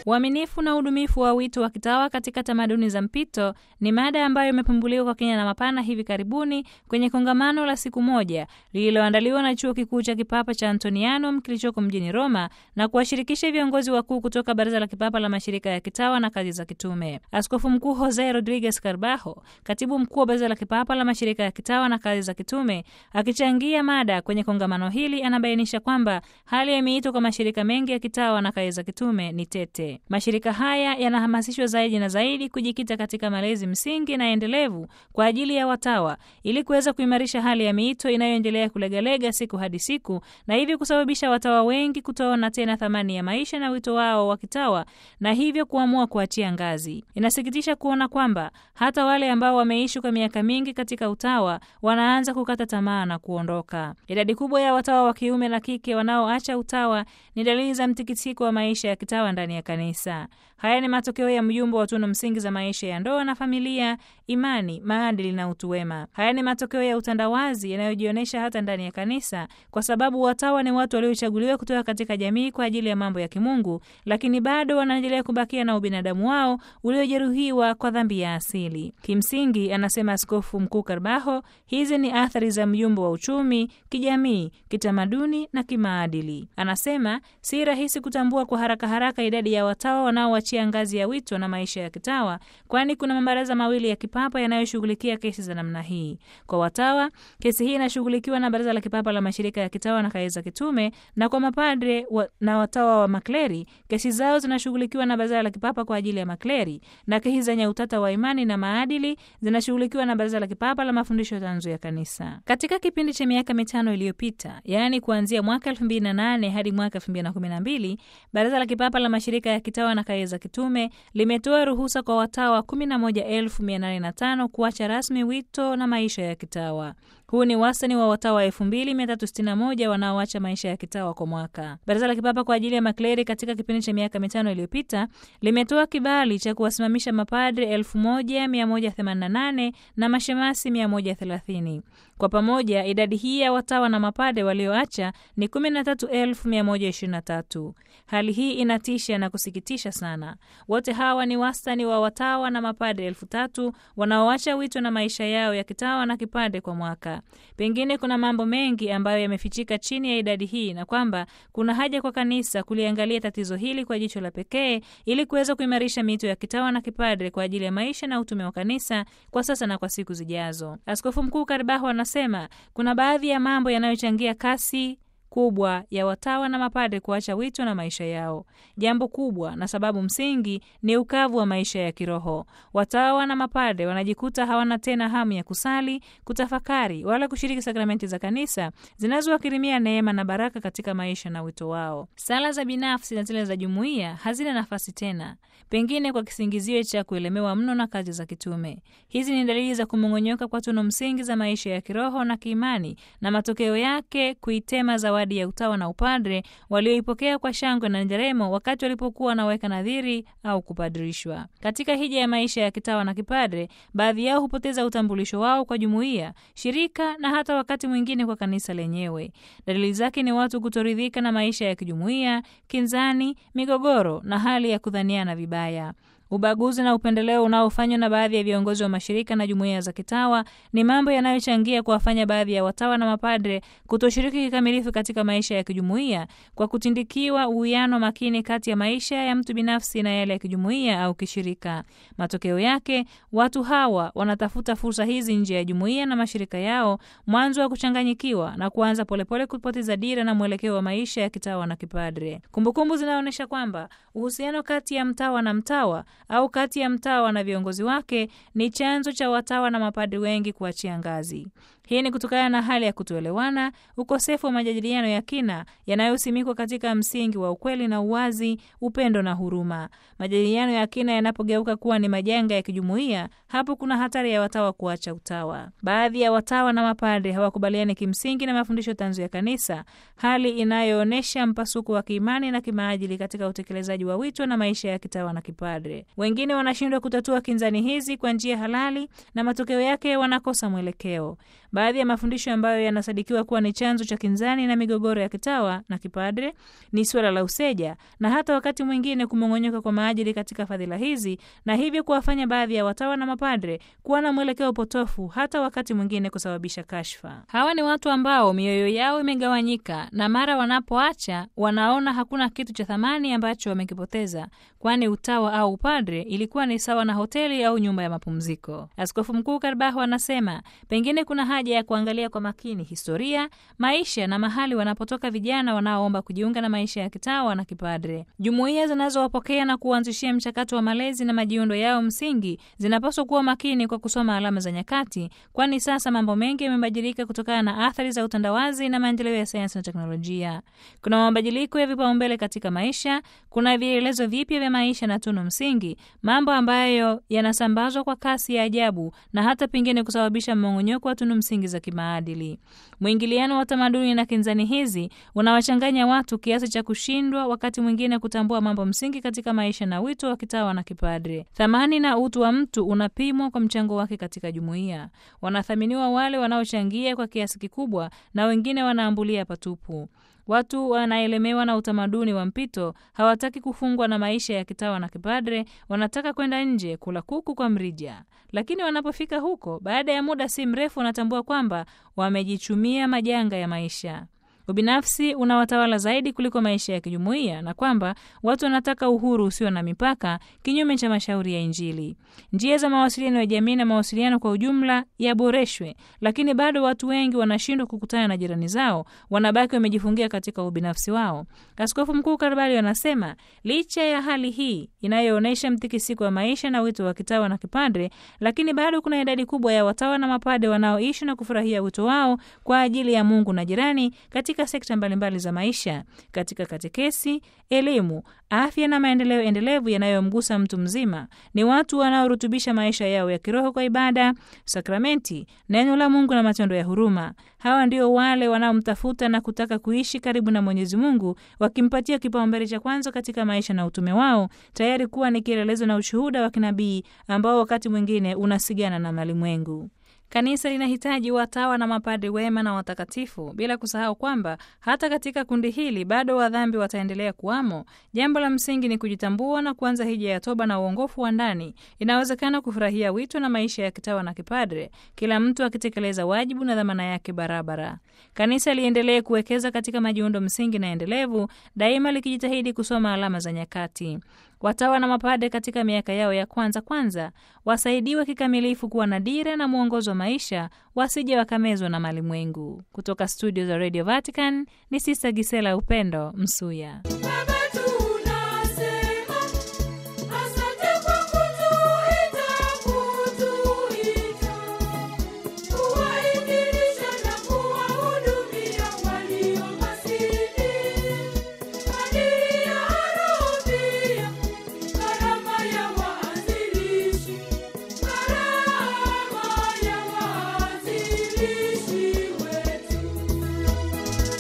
Uaminifu na udumifu wa wito wa kitawa katika tamaduni za mpito ni mada ambayo imepumbuliwa kwa kina na mapana hivi karibuni kwenye kongamano la siku moja lililoandaliwa na chuo kikuu cha kipapa cha Antonianum kilichoko mjini Roma na kuwashirikisha viongozi wakuu kutoka Baraza la Kipapa la Mashirika ya Kitawa na Kazi za Kitume. Askofu Mkuu Jose Rodriguez Carbajo, katibu mkuu wa Baraza la Kipapa la Mashirika ya Kitawa na Kazi za Kitume, akichangia mada kwenye kongamano hili, anabainisha kwamba hali ya miito kwa mashirika mengi ya kitawa na kazi za kitume ni tete. Mashirika haya yanahamasishwa zaidi na zaidi kujikita katika malezi msingi na endelevu kwa ajili ya watawa ili kuweza kuimarisha hali ya miito inayoendelea kulegalega siku hadi siku, na hivyo kusababisha watawa wengi kutoona tena thamani ya maisha na wito wao wa kitawa na hivyo kuamua kuachia ngazi. Inasikitisha kuona kwamba hata wale ambao wameishi kwa miaka mingi katika utawa wanaanza kukata tamaa na kuondoka. Idadi kubwa ya watawa wa kiume na kike wanaoacha utawa ni dalili za mtikisiko wa maisha ya kitawa ndani ya kanisa. Haya ni matokeo ya mjumbo wa tunu msingi za maisha ya ndoa na familia, imani, maadili na utu wema. Haya ni matokeo ya utandawazi yanayojionyesha hata ndani ya kanisa, kwa sababu watawa ni watu waliochaguliwa kutoka katika jamii kwa ajili ya mambo ya kimungu, lakini bado wanaendelea kubakia na ubinadamu wao uliojeruhiwa kwa dhambi ya asili. Kimsingi, anasema Askofu Mkuu Karbaho, hizi ni athari za mjumbo wa uchumi, kijamii, kitamaduni na kimaadili. Anasema si rahisi kutambua kwa haraka haraka idadi ya watawa wanaoachia ngazi ya wito na maisha ya kitawa, kwani kuna mabaraza mawili ya kipapa yanayoshughulikia kesi za namna hii. Kwa watawa, kesi hii inashughulikiwa na Baraza la Kipapa la Mashirika ya Kitawa na Kazi za Kitume, na kwa mapadre wa, na watawa wa makleri, kesi zao zinashughulikiwa na Baraza la Kipapa kwa ajili ya makleri, na kesi zenye utata wa imani na maadili zinashughulikiwa na Baraza la Kipapa la Mafundisho Tanzu ya Kanisa. Katika kipindi cha miaka mitano iliyopita, yaani kuanzia mwaka 2008 hadi mwaka 2012, Baraza la Kipapa la Mashirika ya Kitawa na Kazi za Kitume limetoa ruhusa kwa watawa 11805 kuacha rasmi wito na maisha ya kitawa. Huu ni wastani wa watawa 2361 wanaoacha maisha ya kitawa kwa mwaka. Baraza la Kipapa kwa ajili ya makleri katika kipindi cha miaka mitano iliyopita limetoa kibali cha kuwasimamisha mapadre 1188 na mashemasi 130. Kwa pamoja idadi hii ya watawa na mapadre walioacha ni 13123. Hali hii inatisha na kusikitisha sana. Wote hawa ni wastani wa watawa na mapadre elfu tatu wanaoacha wito na maisha yao ya kitawa na kipadre kwa mwaka. Pengine kuna mambo mengi ambayo yamefichika chini ya idadi hii na kwamba kuna haja kwa kanisa kuliangalia tatizo hili kwa jicho la pekee ili kuweza kuimarisha miito ya kitawa na kipadre kwa ajili ya maisha na utume wa kanisa kwa sasa na kwa siku zijazo. Askofu Mkuu Karibaho anasema kuna baadhi ya mambo yanayochangia kasi kubwa ya watawa na mapadre kuacha wito na maisha yao. Jambo kubwa na sababu msingi ni ukavu wa maisha ya kiroho. Watawa na mapadre wanajikuta hawana tena hamu ya kusali, kutafakari wala kushiriki sakramenti za kanisa zinazowakirimia neema na baraka katika maisha na wito wao. Sala za binafsi na zile za jumuiya hazina nafasi tena, pengine kwa kisingizio cha kuelemewa mno na kazi za kitume. Hizi ni dalili za kumong'onyoka kwa tunu msingi za maisha ya kiroho na kiimani, na matokeo yake kuitema zawadi ya utawa na upadre walioipokea kwa shangwe na nderemo wakati walipokuwa wanaweka nadhiri au kupadrishwa. Katika hija ya maisha ya kitawa na kipadre, baadhi yao hupoteza utambulisho wao kwa jumuiya, shirika na hata wakati mwingine kwa kanisa lenyewe. Dalili zake ni watu kutoridhika na maisha ya kijumuiya, kinzani, migogoro na hali ya kudhaniana vibaya. Ubaguzi na upendeleo unaofanywa na baadhi ya viongozi wa mashirika na jumuiya za kitawa ni mambo yanayochangia kuwafanya baadhi ya watawa na mapadre kutoshiriki kikamilifu katika maisha ya kijumuiya kwa kutindikiwa uwiano makini kati ya maisha ya mtu binafsi na yale ya kijumuiya au kishirika. Matokeo yake, watu hawa wanatafuta fursa hizi nje ya jumuiya na mashirika yao, mwanzo wa kuchanganyikiwa na kuanza polepole kupoteza dira na mwelekeo wa maisha ya kitawa na kipadre. Kumbukumbu zinaonyesha kwamba uhusiano kati ya mtawa na mtawa au kati ya mtawa na viongozi wake ni chanzo cha watawa na mapadri wengi kuachia ngazi. Hii ni kutokana na hali ya kutoelewana, ukosefu wa majadiliano ya kina yanayosimikwa katika msingi wa ukweli na uwazi, upendo na huruma. Majadiliano ya kina yanapogeuka kuwa ni majanga ya kijumuiya, hapo kuna hatari ya watawa kuacha utawa. Baadhi ya watawa na mapadre hawakubaliani kimsingi na mafundisho tanzu ya kanisa, hali inayoonyesha mpasuko wa kiimani na kimaadili katika utekelezaji wa wito na maisha ya kitawa na kipadre. kipadre. Wengine wanashindwa kutatua kinzani hizi kwa njia halali na matokeo yake wanakosa mwelekeo. Baadhi ya mafundisho ambayo yanasadikiwa kuwa ni chanzo cha kinzani na migogoro ya kitawa na kipadre ni suala la useja na hata wakati mwingine kumong'onyoka kwa maadili katika fadhila hizi, na hivyo kuwafanya baadhi ya watawa na mapadre kuwa na mwelekeo potofu, hata wakati mwingine kusababisha kashfa. Hawa ni watu ambao mioyo yao imegawanyika, na mara wanapoacha wanaona hakuna kitu cha thamani ambacho wamekipoteza, kwani utawa au upadre ilikuwa ni sawa na hoteli au nyumba ya mapumziko. Askofu Mkuu Karbaho anasema pengine kuna haja ya kuangalia kwa makini historia, maisha na mahali wanapotoka vijana wanaoomba kujiunga na maisha ya kitawa na kipadre. Jumuiya zinazowapokea na kuanzishia mchakato wa malezi na majiundo yao msingi zinapaswa kuwa makini kwa kusoma alama za nyakati, kwani sasa mambo mengi yamebadilika kutokana na athari za utandawazi na maendeleo ya sayansi na teknolojia. Kuna mabadiliko ya vipaumbele katika maisha, kuna vielelezo vipya vya maisha na tunu msingi, mambo ambayo yanasambazwa kwa kasi ya ajabu na hata pengine kusababisha mmong'onyoko wa tunu msingi za kimaadili. Mwingiliano wa tamaduni na kinzani hizi unawachanganya watu kiasi cha kushindwa wakati mwingine kutambua mambo msingi katika maisha na wito wa kitawa na kipadre. Thamani na utu wa mtu unapimwa kwa mchango wake katika jumuiya. Wanathaminiwa wale wanaochangia kwa kiasi kikubwa na wengine wanaambulia patupu. Watu wanaelemewa na utamaduni wa mpito, hawataki kufungwa na maisha ya kitawa na kipadre, wanataka kwenda nje kula kuku kwa mrija. Lakini wanapofika huko, baada ya muda si mrefu, wanatambua kwamba wamejichumia majanga ya maisha. Ubinafsi unawatawala zaidi kuliko maisha ya kijumuiya na kwamba watu wanataka uhuru usio na mipaka, kinyume cha mashauri ya Injili. Njia za mawasiliano ya jamii na mawasiliano kwa ujumla yaboreshwe, lakini bado watu wengi wanashindwa kukutana na jirani zao, wanabaki wamejifungia katika ubinafsi wao. Askofu Mkuu Karbali anasema licha ya hali hii inayoonyesha mtikisiko wa maisha na wito wa kitawa na kipadre, lakini bado kuna idadi kubwa ya watawa na mapade wanaoishi na kufurahia wito wao kwa ajili ya Mungu na jirani katika sekta mbalimbali za maisha, katika katekesi, elimu, afya na maendeleo endelevu yanayomgusa mtu mzima. Ni watu wanaorutubisha maisha yao ya kiroho kwa ibada, sakramenti, neno la Mungu na matendo ya huruma. Hawa ndio wale wanaomtafuta na kutaka kuishi karibu na Mwenyezi Mungu, wakimpatia kipaumbele cha kwanza katika maisha na utume wao, tayari kuwa ni kielelezo na ushuhuda wa kinabii ambao wakati mwingine unasigana na malimwengu. Kanisa linahitaji watawa na mapadri wema na watakatifu, bila kusahau kwamba hata katika kundi hili bado wadhambi wataendelea kuwamo. Jambo la msingi ni kujitambua na kuanza hija ya toba na uongofu wa ndani. Inawezekana kufurahia wito na maisha ya kitawa na kipadre, kila mtu akitekeleza wajibu na dhamana yake barabara. Kanisa liendelee kuwekeza katika majiundo msingi na endelevu, daima likijitahidi kusoma alama za nyakati. Watawa na mapade katika miaka yao ya kwanza kwanza wasaidiwe kikamilifu kuwa na dira na mwongozo wa maisha, wasije wakamezwa na malimwengu. Kutoka studio za Radio Vatican ni Sista Gisela Upendo Msuya.